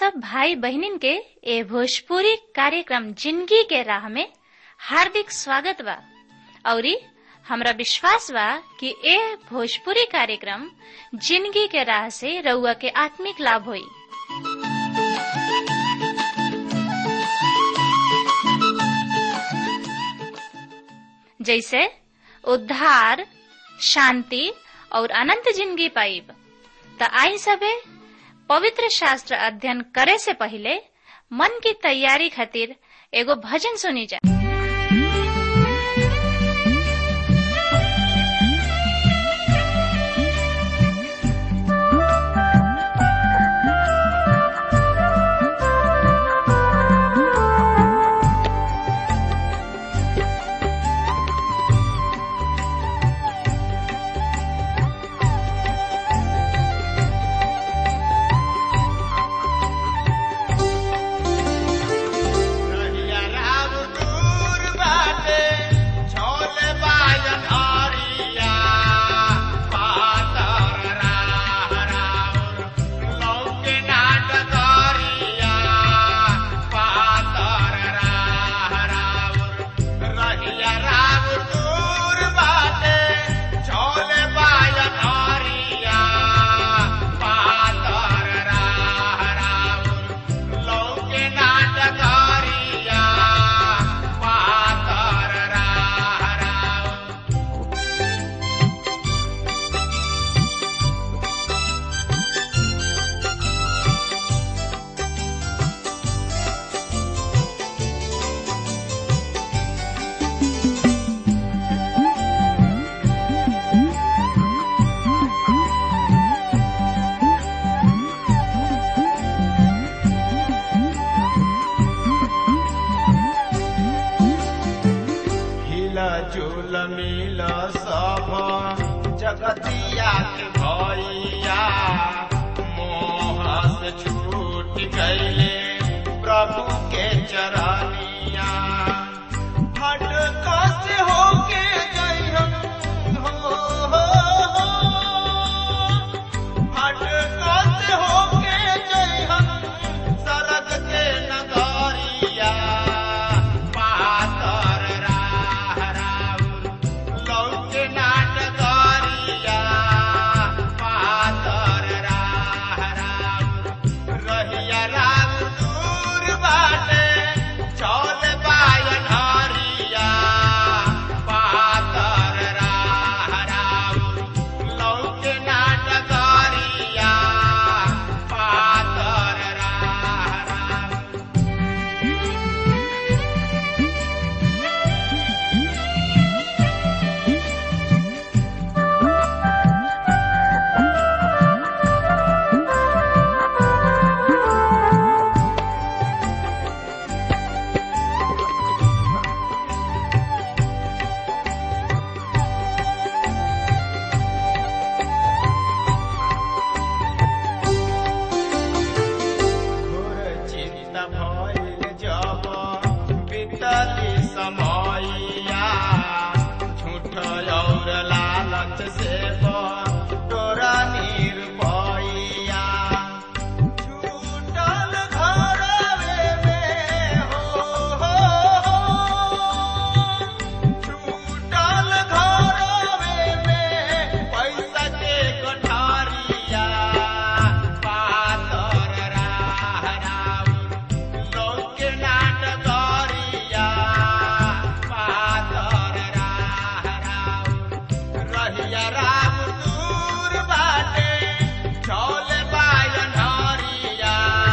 सब भाई बहनिन के ए भोजपुरी कार्यक्रम जिंदगी के राह में हार्दिक स्वागत बा औरी हमरा विश्वास बा कि ए भोजपुरी कार्यक्रम जिंदगी के राह से रउआ के आत्मिक लाभ होई जैसे उद्धार शांति और अनंत जिंदगी पाइब त आई सबे पवित्र शास्त्र अध्ययन करे से पहले मन की तैयारी खातिर एगो भजन सुनी जा रहिया राम दूर बाटे, छोले बाजन हरिया। पातर राह राउर, लौके नाट करिया। पातर राह राउर, रहिया राम दूर बाटे, छोले बाजन हरिया। पातर राह राउर, लौके नाटकारिया पातर राह राउर हिला झूल मिल सब जगतिया के भैया मोह से छूट गईले प्रभु के चरनिया भटका से होके जइहन हो, हो, हो। भटका से होके जइहन सरग के नगरिया पातर राह राउर लौके नाटगरिया पातर राह राउर रहिया राम दूर बाटे चौल बायन हरिया पातर राह राउर लौके नाटगरिया पातर राह राउर घोर चिंता भइल जब बीतली समयया झूठ और लालच से तोरा निर्भया छूटल घरवे में हो, हो, हो। छूटल घरवे में पैसा के गठारिया पातर राह राउर लौके नाटकरिया पातर राह राउर रहिया राम दूर बाटे चौल बायन हरिया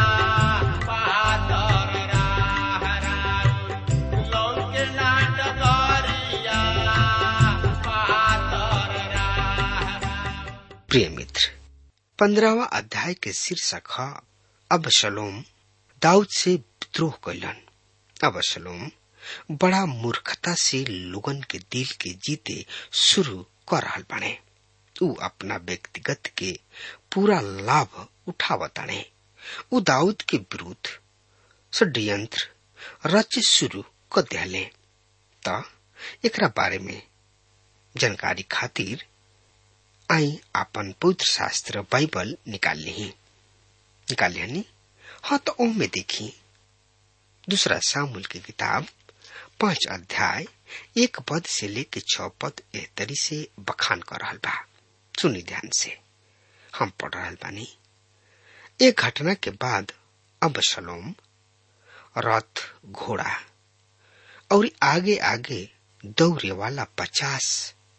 पातर राह राउर लौके नाटकरिया पातर राह राउर प्रिय मित्र पंद्रहवा अध्याय के शीर्षक है अबशलोम दाऊद से विद्रोह कैलन अबशलोम बड़ा मूर्खता से लोगन के दिल के जीते शुरू कर रहल बने उ अपना व्यक्तिगत के पूरा लाभ उठावताने उ दाऊद के विरुद्ध षड्यंत्र रच शुरू कर दिले त एकरा बारे में जानकारी खातिर आई आपन पवित्र शास्त्र बाइबल निकाल ली निकाल ली हाँ तो ओ में देखी दूसरा सामुल की किताब पांच अध्याय एक पद से लेके छ पद एहतरी से बखान कर रहल बा सुनी ध्यान से हम पढ़ रहल बानी एक घटना के बाद अब शलोम रथ घोड़ा और आगे आगे दौड़े वाला पचास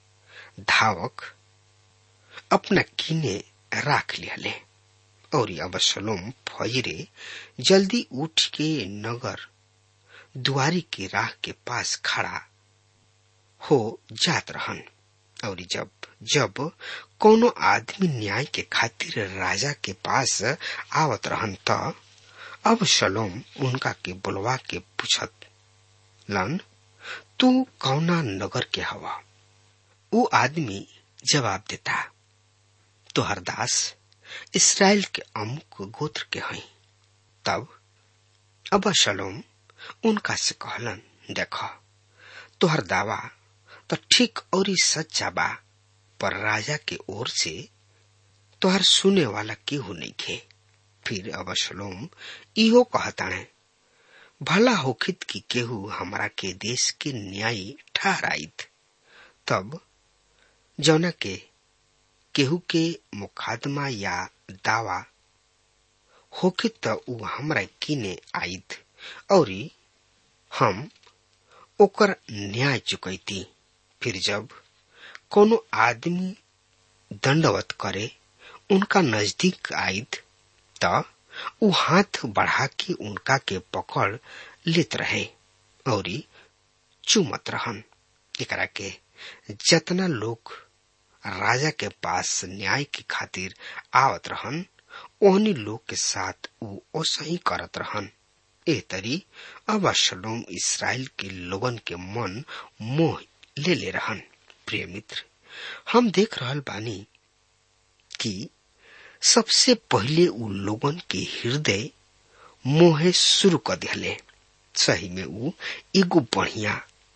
धावक अपना कीने राख लिया ले और अब शलोम फजरे जल्दी उठ के नगर दुआरी के राह के पास खड़ा हो जात रहन और जब जब कोनो आदमी न्याय के खातिर राजा के पास आवत रहन त अब शलोम उनका के बुलवा के पूछत लन तू कौना नगर के हवा वो आदमी जवाब देता तोहर दास इसराइल के अमुक गोत्र के हई तब अब शलोम उनका से कहलन देख तोहर दावा तो ठीक और सच्चा बा पर राजा के ओर से तोहर सुने वाला केहू नहीं खे फिर अब शलोम इहो कहताणे भला होखित कि केहू हमरा के देश के न्यायी ठहराइत तब जौना के केहू के मुकदमा या दावा होखित त ऊ हमरा किने आइत और हम ओकर न्याय चुकैती फिर जब कोनो आदमी दंडवत करे उनका नजदीक आइत त ऊ हाथ बढ़ा के उनका के पकड़ लेत रहे और चुमत रहन एकरा के जतना लोग राजा के पास न्याय के खातिर आवत रहन ओहनी लोग के साथ ऊ ओसही करत रहन ए तरी अब शलोम इसराइल के लोगन के मन मोह ले ले रहन प्रिय मित्र हम देख रहल बानी कि सबसे पहले उ लोगन के हृदय मोहे शुरू कर दिले सही में उ एगो बढ़िया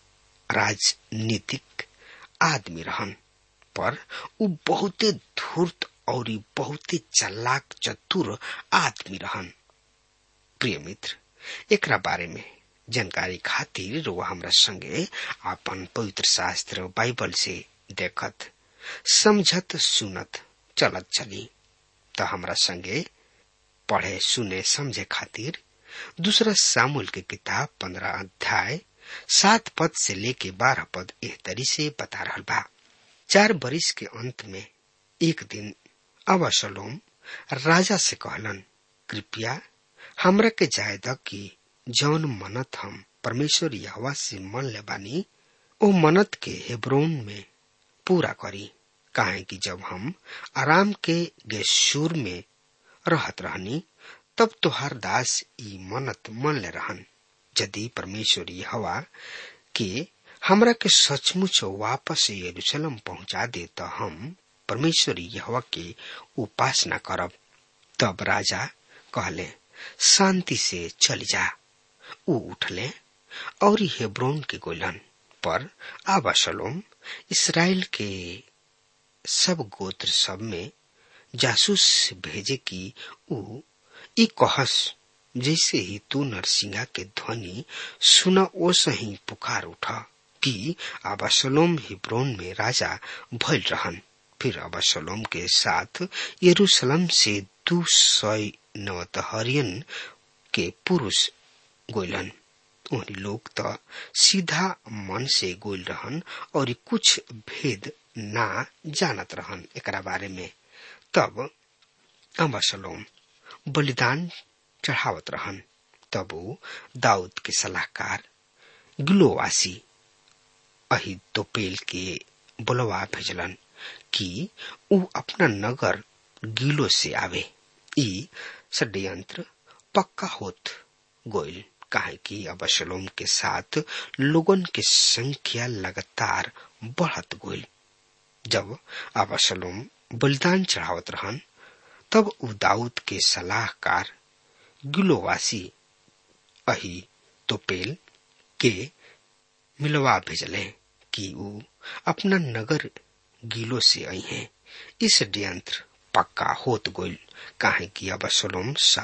राजनीतिक आदमी रहन पर उ बहुते धूर्त और बहुते चलाक चतुर आदमी रहन प्रिय मित्र एकरा बारे में जानकारी खातिर वो हमरा संगे अपन पवित्र शास्त्र बाइबल से देखत समझत सुनत चलत चली तो हमरा संगे पढ़े सुने समझे खातिर दूसरा सामुल के किताब पंद्रह अध्याय सात पद से लेके बारह पद एह तरी से बता रहा बा चार बरिस के अंत में एक दिन अवसलोम राजा से कहलन कृपया हमरा के जायदा की जौन मनत हम परमेश्वर यहवा से मन ले बानी ओ मनत के हेब्रोन में पूरा करी काहे कि जब हम आराम के गेशूर में रहत रहनी तब तोहार दास ई मनत मन ले रहन यदि परमेश्वर यहवा के हमरा के सचमुच वापस यरूशलेम पहुंचा दे तो हम परमेश्वर यहवा के उपासना करब तब राजा कहले शांति से चली जा ऊ उठले और हेब्रोन के गोलन पर आबाशलोम इसराइल के सब गोत्र सब में जासूस भेजे की ऊ ई कहस जैसे ही तू नरसिंहा के ध्वनि सुना ओसे ही पुकार उठा कि अबासलोम हिब्रोन में राजा भइल रहन फिर अबासलोम के साथ यरूशलेम से दू सौ नवतहरियन के पुरुष गोलन उन्हीं लोग तो सीधा मन से गोल रहन और कुछ भेद ना जानत रहन एकरा बारे में तब अम्बासलोम बलिदान चढ़ावत रहन तब वो दाऊद के सलाहकार गिलोवासी अही तोपेल के बुलवा भेजलन कि ऊ अपना नगर गिलो से आवे ई षड्यंत्र पक्का होत गोइल काहे कि अबशलोम के साथ लोगन के संख्या लगातार बढ़त गोइल जब अबशलोम बलिदान चढ़ावत रहन तब उ दाऊद के सलाहकार गिलोवासी अही तोपेल के मिलवा भेजले कि उ अपना नगर गीलो से आई हैं इस षड्यंत्र पक्का होत गोइल काहे कि अबसलोम साथ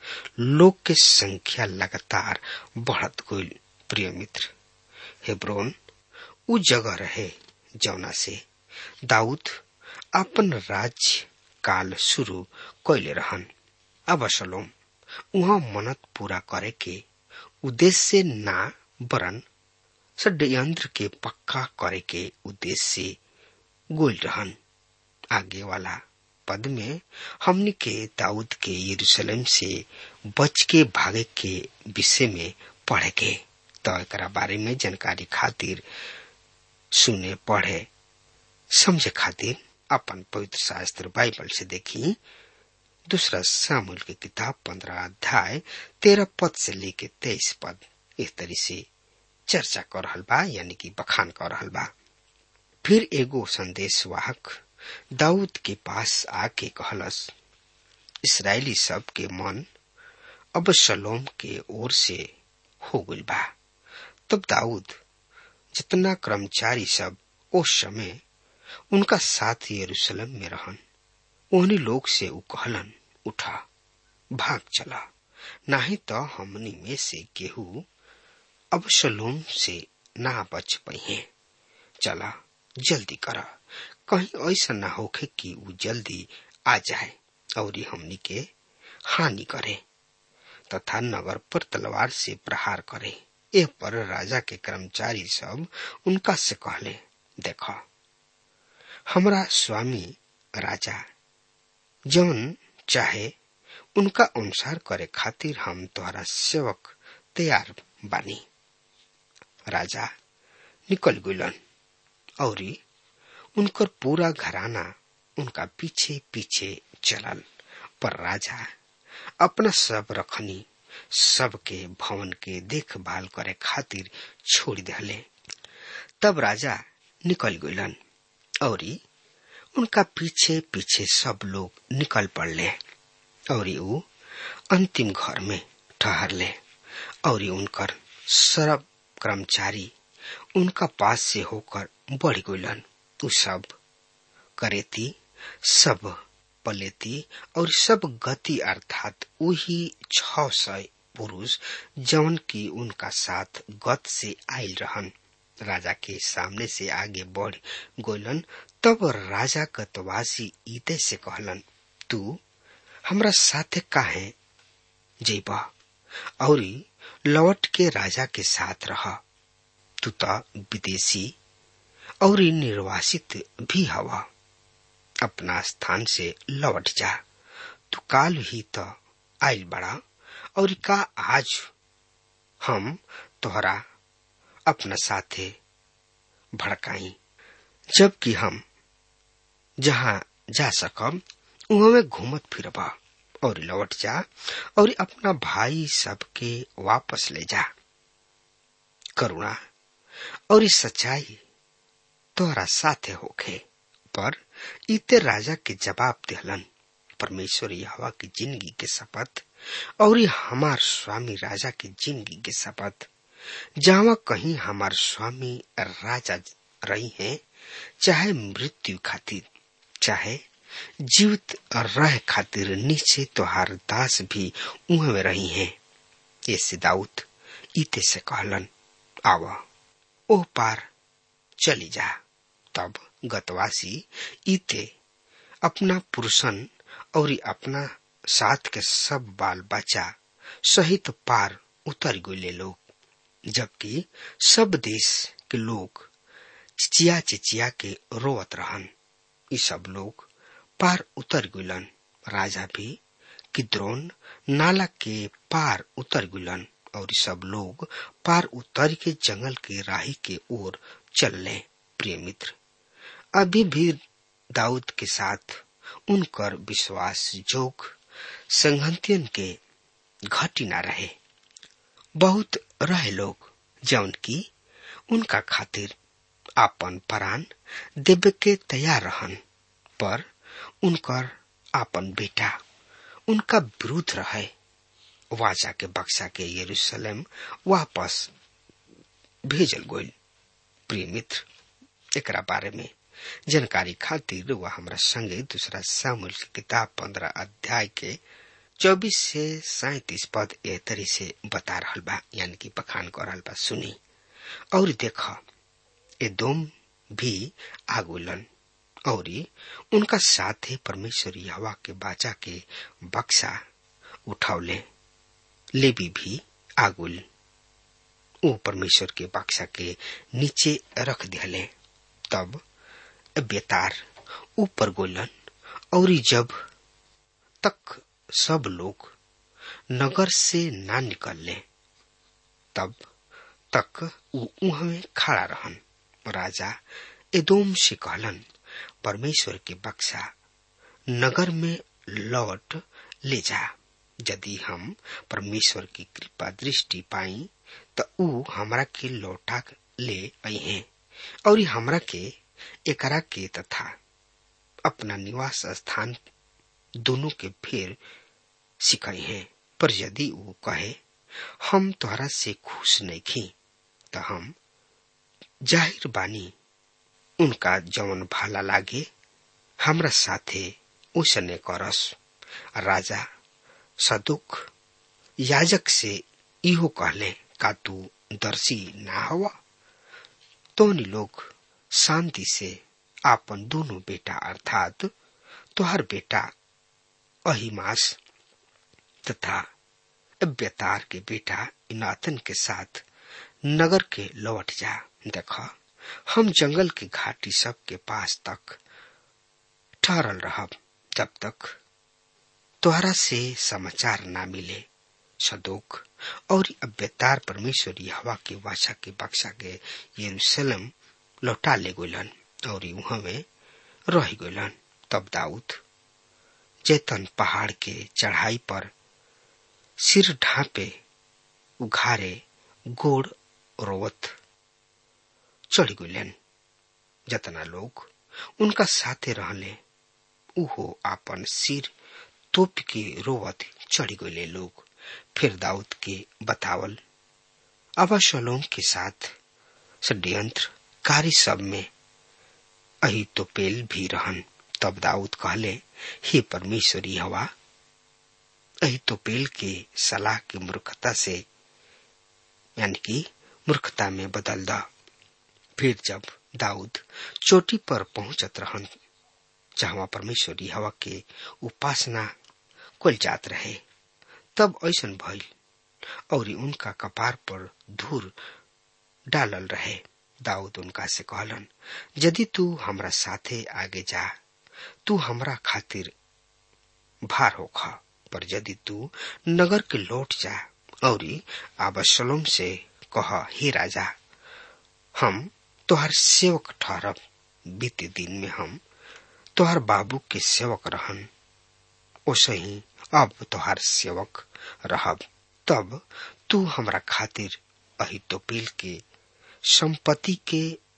लोग के संख्या लगातार बढ़त गई प्रिय मित्र हेब्रोन उ जगह रहे जौना से दाऊद अपन राज्य काल शुरू कैले रहन अब सलोम उहाँ मनत पूरा करे के उद्देश्य से ना बरन षड्यंत्र के पक्का करे के उद्देश्य से गोल रहन आगे वाला पद में हमने के दाऊद के यरूशलेम से बच के भागे के विषय में पढ़े के तो एक बारे में जानकारी खातिर सुने पढ़े समझे खातिर अपन पवित्र शास्त्र बाइबल से देखी दूसरा सामूल की किताब पंद्रह अध्याय तेरह पद से लेके तेईस पद इस तरी से चर्चा कर रहल बा यानी कि बखान कर रहल बा फिर एगो संदेश वाहक दाऊद के पास आके कहलस इसराइली सब के मन अब सलोम के ओर से हो गइल बा तब दाऊद जितना कर्मचारी सब उस समय उनका साथ यरूशलेम में रहन उन्हीं लोग से उ कहलन उठा भाग चला नाही तो हमनी में से केहू अब सलोम से ना बच पही चला जल्दी करा कहीं ऐसा ना होखे कि उ जल्दी आ जाए और हमनी के हानि करे तथा नगर पर तलवार से प्रहार करे ए पर राजा के कर्मचारी सब उनका से कहले देखा हमरा स्वामी राजा जौन चाहे उनका अनुसार करे खातिर हम तोहरा सेवक तैयार बानी राजा निकल गुलन और उनकर पूरा घराना उनका पीछे पीछे चलल पर राजा अपना सब रखनी सबके भवन के देखभाल करे खातिर छोड़ दिले तब राजा निकल गलन और उनका पीछे पीछे सब लोग निकल पड़ले और ऊ अंतिम घर में ठहर ले और उनकर सरब कर्मचारी उनका पास से होकर बढ़ गलन उ सब करेती सब पलेती और सब गति अर्थात वही छ सौ पुरुष जौन की उनका साथ गत से आयल रहन राजा के सामने से आगे बढ़ गोलन तब राजा गतवासी ईते से कहलन तू हमरा साथे काहे जेबा और लौट के राजा के साथ रह तू तो विदेशी और निर्वासित भी हवा अपना स्थान से लौट जा तू काल ही तो आयल बड़ा और का आज हम तोहरा अपना साथे भड़काई जबकि हम जहाँ जा सकम वहां में घूमत फिरबा और लौट जा और अपना भाई सबके वापस ले जा करुणा और सच्चाई तोहरा साथे होखे पर इते राजा के जवाब दिहलन परमेश्वर यहवा की जिंदगी के शपथ और हमार स्वामी राजा की जिंदगी के शपथ जहाँ कहीं हमार स्वामी राजा रही हैं चाहे मृत्यु खातिर चाहे जीवित रह खातिर नीचे तोहार दास भी उह में रही हैं ये दाऊद इते से कहलन आवा ओ पार चली जा तब गतवासी इते अपना पुरुषन और अपना साथ के सब बाल बच्चा सहित पार उतर गए लोग जबकि सब देश के लोग चिचिया चिचिया के रोवत रहन ये सब लोग पार उतर गुलन राजा भी किद्रोन नाला के पार उतर गुलन और सब लोग पार उतर के जंगल के राही के ओर चलने प्रिय मित्र अभी भी दाऊद के साथ उनकर विश्वास जोग संगतियन के घटी ना रहे बहुत रहे लोग जौन की उनका खातिर आपन परान देवे के तैयार रहन पर उनकर आपन बेटा उनका विरुद्ध रहे वाचा के बक्सा के यरूशलेम वापस भेजल गोल प्रिय मित्र एकरा बारे में जानकारी खातिर वह हमरा संगे दूसरा सामुल की किताब पंद्रह अध्याय के चौबीस से सैतीस पद ए तरी से बता रहल बा यानी कि बखान कर रहल बा सुनी और देख एदोम भी आगुलन और उनका साथे परमेश्वर हवा के बाचा के बक्सा उठावले लेबी भी आगुल वो परमेश्वर के बक्सा के नीचे रख दिले तब बेतार ऊपर गोलन और जब तक सब लोग नगर से ना निकलले तब तक वो उहमे खड़ा रहन राजा एदोम से कहलन परमेश्वर के बक्सा नगर में लौट ले जा यदि हम परमेश्वर की कृपा दृष्टि पाई तो ऊ हमरा के लौटा ले आई हैं और हमरा के एकरा के तथा अपना निवास स्थान दोनों के फेर सिखाई हैं पर यदि वो कहे हम तोहरा से खुश नहीं खी तो हम जाहिर बानी उनका जवन भाला लागे हमरा साथे उसने करस राजा सदुक याजक से इहो कहले का तू दर्शी ना हवा तो लोग शांति से आपन दोनों बेटा अर्थात तोहर बेटा अहिमास तथा अब्यतार के बेटा इनातन के साथ नगर के लौट जा देखा हम जंगल की घाटी सब के पास तक ठहरल रहब जब तक तोहरा से समाचार ना मिले सदोक और अब्यतार परमेश्वर हवा के वाचा के बक्सा के यरूशलेम लौटा ले गोलन और वहां में रह गोलन तब दाऊद जैतन पहाड़ के चढ़ाई पर सिर ढांपे उघारे गोड़ रोवत चढ़ गलन जतना लोग उनका साथे रहले उहो आपन सिर तोप के रोवत चढ़ गए लोग फिर दाऊद के बतावल अबाशलोम के साथ षड्यंत्र कार्य सब में अही तो पेल भी रहन तब दाऊद कहले हे परमेश्वरी हवा अही तो पेल के सलाह की मूर्खता से यानी कि मूर्खता में बदल दा फिर जब दाऊद चोटी पर पहुंचत रहन जहां परमेश्वरी हवा के उपासना कुल जात रहे तब ऐसन भइल और उनका कपार पर धूर डालल रहे दाऊद उनका से कहलन यदि तू हमरा साथे आगे जा तू हमरा खातिर भार होखा पर यदि तू नगर के लौट जा और आबशलोम से कह हे राजा हम तोहर सेवक ठहरब बीते दिन में हम तोहर बाबू के सेवक रहन ओसे ही अब तोहर सेवक रहब तब तू हमरा खातिर अहितोपेल के संपत्ति के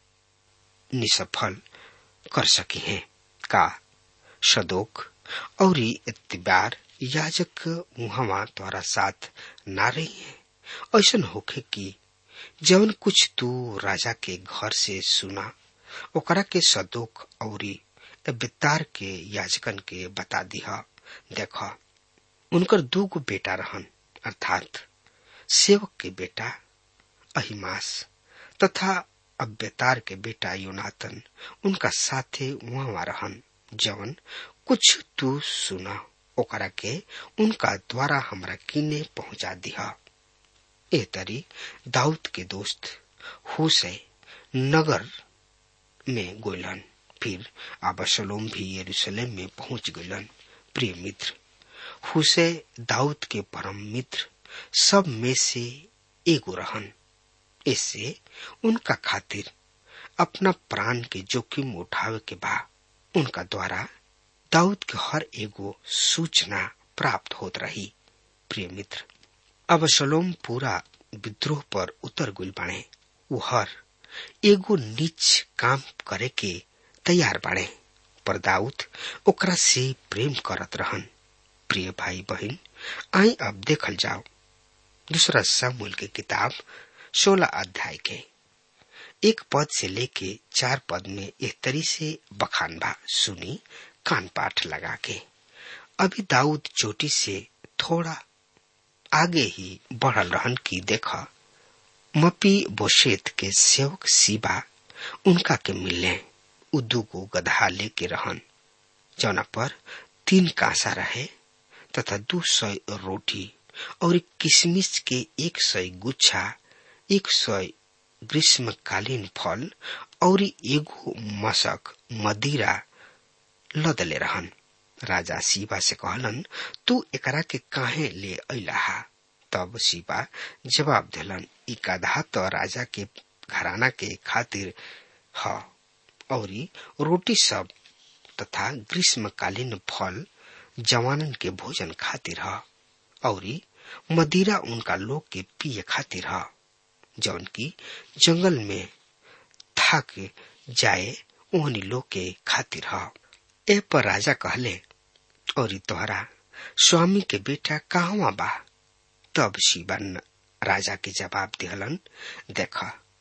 निसफल कर सकी है का सदोक और इतबार याजक मुहवा तोहरा साथ ना रही है ऐसा होखे कि जवन कुछ तू राजा के घर से सुना ओकरा के सदोक और बेतार के याजकन के बता दिहा देख उनकर दू गो बेटा रहन अर्थात सेवक के बेटा अहिमास तथा अब्यतार के बेटा योनातन उनका साथे वहां रहन जवन कुछ तू सुना ओकरा के उनका द्वारा हमरा किने पहुंचा दिहा ए तरी दाऊद के दोस्त हुसै नगर में गोलन फिर आबसलोम भी यरूशलेम में पहुंच गलन प्रिय मित्र हुसै दाऊद के परम मित्र सब में से एगो रहन इससे उनका खातिर अपना प्राण के जोखिम उठावे के बा उनका द्वारा दाऊद के हर एगो सूचना प्राप्त होत रही प्रिय मित्र अब सलोम पूरा विद्रोह पर उतर गुल बाणे वो हर एगो नीच काम करे के तैयार बाणे पर दाऊद ओकरा से प्रेम करत रहन प्रिय भाई बहन आई अब देखल जाओ दूसरा सामूल के किताब सोलह अध्याय के एक पद से लेके चार पद में एक तरी से बखान बा सुनी कान पाठ लगा के अभी दाऊद चोटी से थोड़ा आगे ही बढ़ल रहन की देखा मपी बोशेत के सेवक सीबा उनका के मिलने उ दूगो गधा लेके रहन जौना पर तीन कांसा रहे तथा दू सौ रोटी और किशमिश के एक सौ गुच्छा एक सौ ग्रीष्मकालीन फल और एगो मशक मदिरा लदले रहन राजा शिवा से कहलन तू एकरा के काहे ले अइलाहा तब शिवा जवाब दिलन ई गधा तो राजा के घराना के खातिर ह और रोटी सब तथा ग्रीष्मकालीन फल जवानन के भोजन खातिर ह और मदिरा उनका लोग के पिए खातिर ह जौन की जंगल में थक जाए ओहनी लोग के खातिर ह ए पर राजा कहले और तोहरा स्वामी के बेटा कहवा बा तब शिवन राजा के जवाब दिहलन देख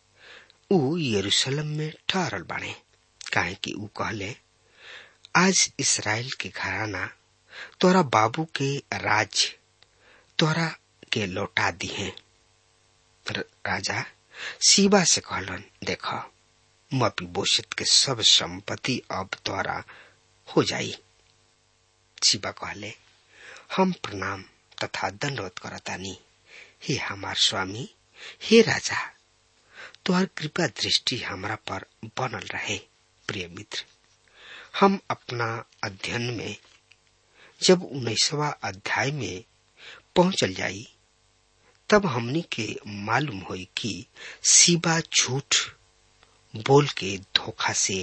ऊ यरूशलेम में ठहरल बाणे काहे कि ऊ कहले आज इसराइल के घराना तोरा बाबू के राज तोरा के लौटा दिए राजा शिवा से कहलन देख मपी बोशत के सब संपत्ति अब तोरा हो जाई शिवा कहले हम प्रणाम तथा दंडवत करतानी हे हमार स्वामी हे राजा तोहर कृपा दृष्टि हमरा पर बनल रहे प्रिय मित्र हम अपना अध्ययन में जब उन्नीसवा अध्याय में पहुंचल जाई तब हमनी के मालूम होई कि शिवा झूठ बोल के धोखा से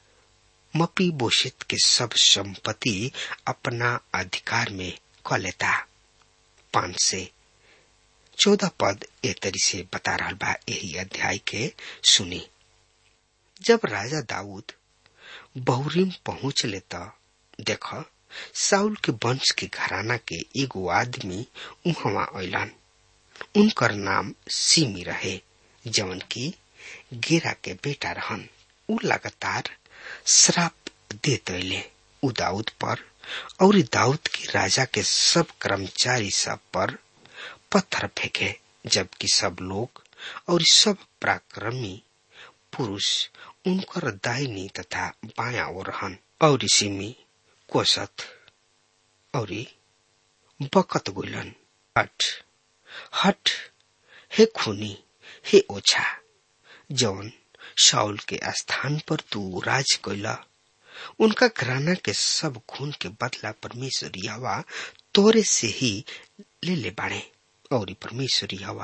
मपी बोशित के सब संपत्ति अपना अधिकार में क लेता पांच से चौदह पद ए तरी से बता रहा बा यही अध्याय के सुनी जब राजा दाऊद बहुरीम पहुंच लेता देख साउल के वंश के घराना के एगो आदमी उहवा अलन उनकर नाम सीमी रहे जवन की गेरा के बेटा रहन उ लगातार श्राप देत अले उ दाऊद पर और दाऊद के राजा के सब कर्मचारी सब पर पत्थर फेंके जबकि सब लोग और सब पराक्रमी पुरुष उनकर दाहिनी तथा बाया ओर रहन और सिमी कोसत और बकत गुलन हट हट हे खूनी हे ओछा जौन शाउल के स्थान पर तू राज कैला उनका घराना के सब खून के बदला परमेश्वर यवा तोरे से ही ले ले बाड़े और परमेश्वर यवा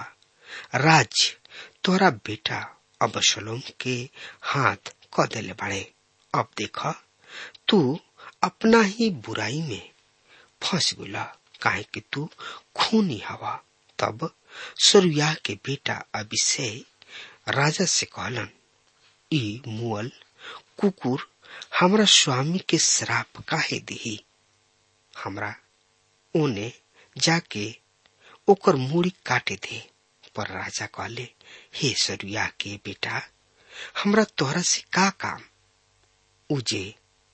राज तोरा बेटा अबशलोम के हाथ क देले बाड़े अब देख तू अपना ही बुराई में फंस गुला काहे कि तू खूनी हवा तब सरुया के बेटा अभिषेक राजा से कहलन ई मुअल कुकुर हमरा स्वामी के श्राप काहे दिही हमरा ओने जाके ओकर मूड़ी काटे दे पर राजा कहले हे सरुया के बेटा हमरा तोहरा से का काम उजे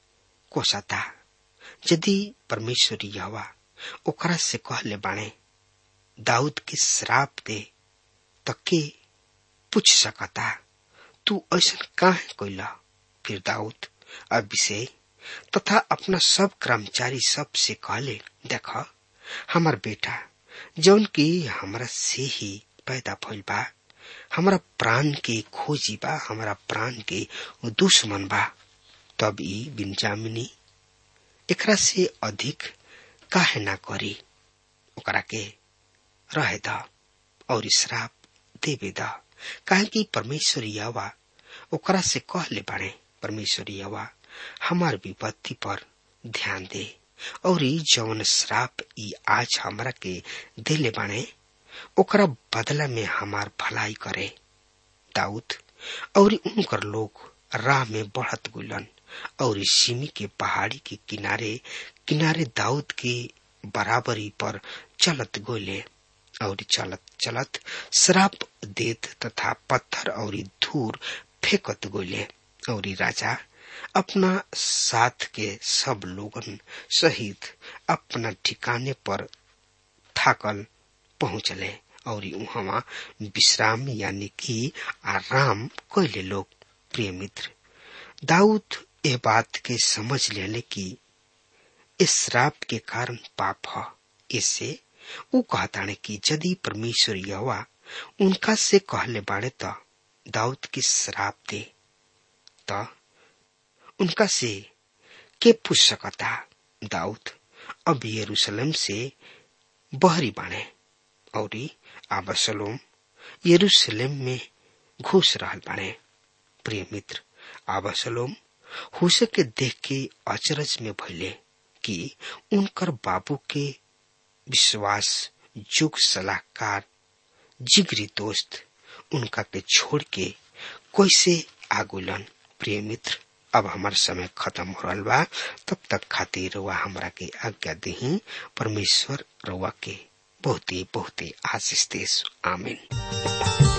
कोसता यदि परमेश्वरी यवा ओकरा से कहले बाणे दाऊद के श्राप दे त के पूछ सकता तू ऐसा काहे कैला फिर दाऊद अभिषेक तथा अपना सब कर्मचारी सब से कहले देख हमार बेटा जौन की हमरा से ही पैदा भइल बा हमरा प्राण के खोजी बा हमरा प्राण के दुश्मन बा तब ई बिनजामिनी एकरा से अधिक काहे ना करी ओकरा के रहे द और श्राप देवे द काहे कि परमेश्वर यवा ओकरा से कहले बाड़े परमेश्वर यवा हमार विपत्ति पर ध्यान दे और जौन श्राप ई आज हमरा के देले बाणे ओकरा बदला में हमार भलाई करे दाऊद और उनकर लोग राह में बढ़त गुलन और सिमी के पहाड़ी के किनारे किनारे दाऊद के बराबरी पर चलत गोले और चलत चलत श्राप देत तथा पत्थर और धूर फेंकत गोले और राजा अपना साथ के सब लोगन सहित अपना ठिकाने पर थाकल पहुंचले और वहां विश्राम यानी कि आराम कैले लोग प्रिय मित्र दाऊद ये बात के समझ लेने की इस श्राप के कारण पाप है इससे वो कहताने कि यदि परमेश्वर यवा उनका से कहले बाड़े तो दाऊद की श्राप दे तो उनका से के पूछ सकता दाऊद अब यरूशलेम से बहरी बाणे और आबसलोम यरूशलेम में घुस रहल बाणे प्रिय मित्र आबसलोम हुसे के देख के अचरज में भइले कि उनकर बाबू के विश्वास युग सलाहकार जिगरी दोस्त उनका के छोड़ के कैसे आगुलन प्रिय मित्र अब हमार समय खत्म हो रहा बा तब तक खातिर रुआ हमरा के आज्ञा दही परमेश्वर रुआ के बहुते बहुते आशीष देश आमीन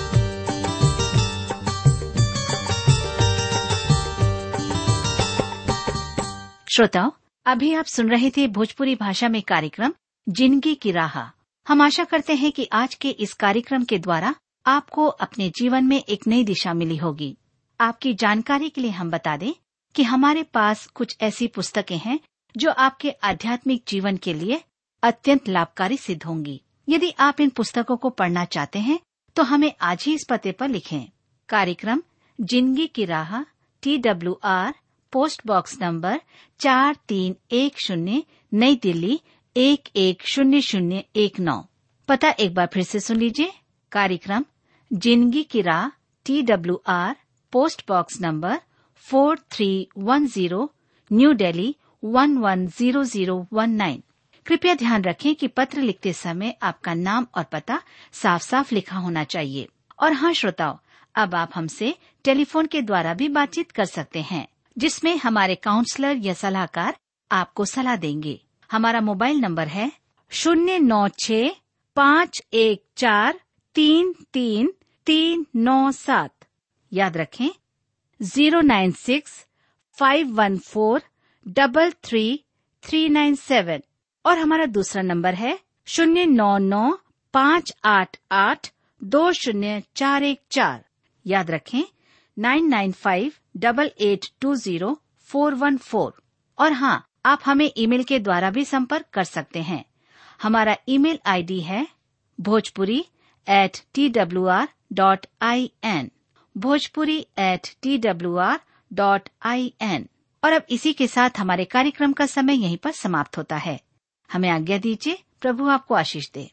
श्रोताओं अभी आप सुन रहे थे भोजपुरी भाषा में कार्यक्रम जिंदगी की राह हम आशा करते हैं कि आज के इस कार्यक्रम के द्वारा आपको अपने जीवन में एक नई दिशा मिली होगी आपकी जानकारी के लिए हम बता दें कि हमारे पास कुछ ऐसी पुस्तकें हैं जो आपके आध्यात्मिक जीवन के लिए अत्यंत लाभकारी सिद्ध होंगी यदि आप इन पुस्तकों को पढ़ना चाहते हैं तो हमें आज ही इस पते पर लिखें कार्यक्रम जिंदगी की राह T W R post box number चार तीन एक शून्य नई दिल्ली एक एक शून्य शून्य एक नौ पता एक बार फिर से सुन लीजिए कार्यक्रम जिंदगी की राह T W R post box number four three one zero New Delhi one one zero zero one nine कृपया ध्यान रखें कि पत्र लिखते समय आपका नाम और पता साफ साफ लिखा होना चाहिए और हाँ श्रोताओं अब आप हमसे टेलीफोन के द्वारा भी बातचीत कर सकते हैं जिसमें हमारे काउंसलर या सलाहकार आपको सलाह देंगे हमारा मोबाइल नंबर है शून्य नौ छ पाँच एक चार तीन तीन तीन नौ सात याद रखें zero nine six five one four double three three nine seven और हमारा दूसरा नंबर है शून्य नौ नौ पाँच आठ आठ दो शून्य चार एक चार याद रखें nine nine five double eight two zero four one four और हाँ आप हमें ईमेल के द्वारा भी संपर्क कर सकते हैं हमारा ईमेल आईडी है Bhojpuri at T W R dot I N Bhojpuri at T W R dot I N और अब इसी के साथ हमारे कार्यक्रम का समय यहीं पर समाप्त होता है हमें आज्ञा दीजिए प्रभु आपको आशीष दे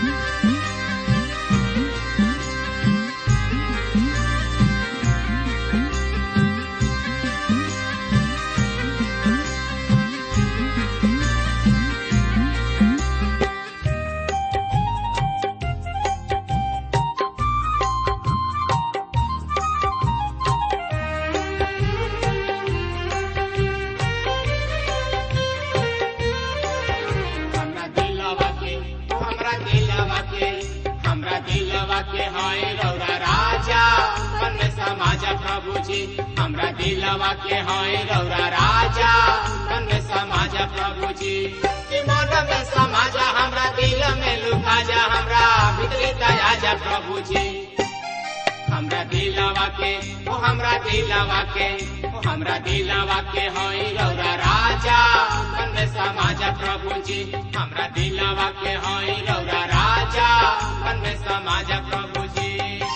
हमरा दिलवा के हमरा दिलवा के हमरा दिलवा के हाय रौरा राजा मन समाज प्रभु जी हमरा दिलवा के हाय रौरा राजा मन समाज प्रभु जी कि मन में समाज हमरा दिल में लुका जा हमरा भीतरी दया जा प्रभु जी हमरा दिलवा के ओ हमरा दिलवा के ओ हमरा दिलवा के होई रौरा राजा मन समाज प्रभु जी हमरा दिलवा के होई रौरा राजा मन समाज प्रभु जी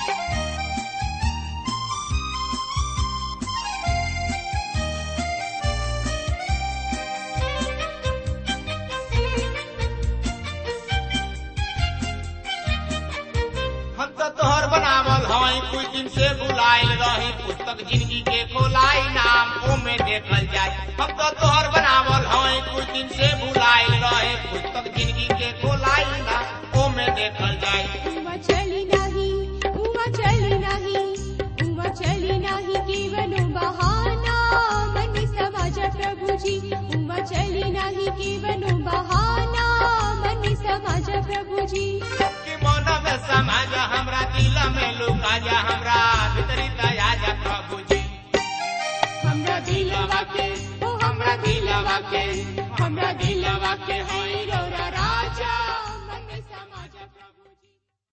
हम तो तोहर बनावल हई कुछ दिन से बुलाइल रही पुस्तक जिंदगी के खोलाई नाम ओमे देखल जाय हम तो तोहर बनावल हई कुछ दिन से बुलाइल रही पुस्तक जिंदगी के खोलाई नाम ओमे देखल जाय उमा चली नाही उमा चली नाही उमा चली नाही केवलो बहाना मन समाज प्रभुजी उमा चली नाही केवलो बहाना मन समाज प्रभुजी कि मन में समाज हमरा दिल में लुका जा हमरा भीतरी दया जा प्रभु जी हमरा दिलवा के ओ हमरा दिलवा के हमरा दिलवा के होई रौरा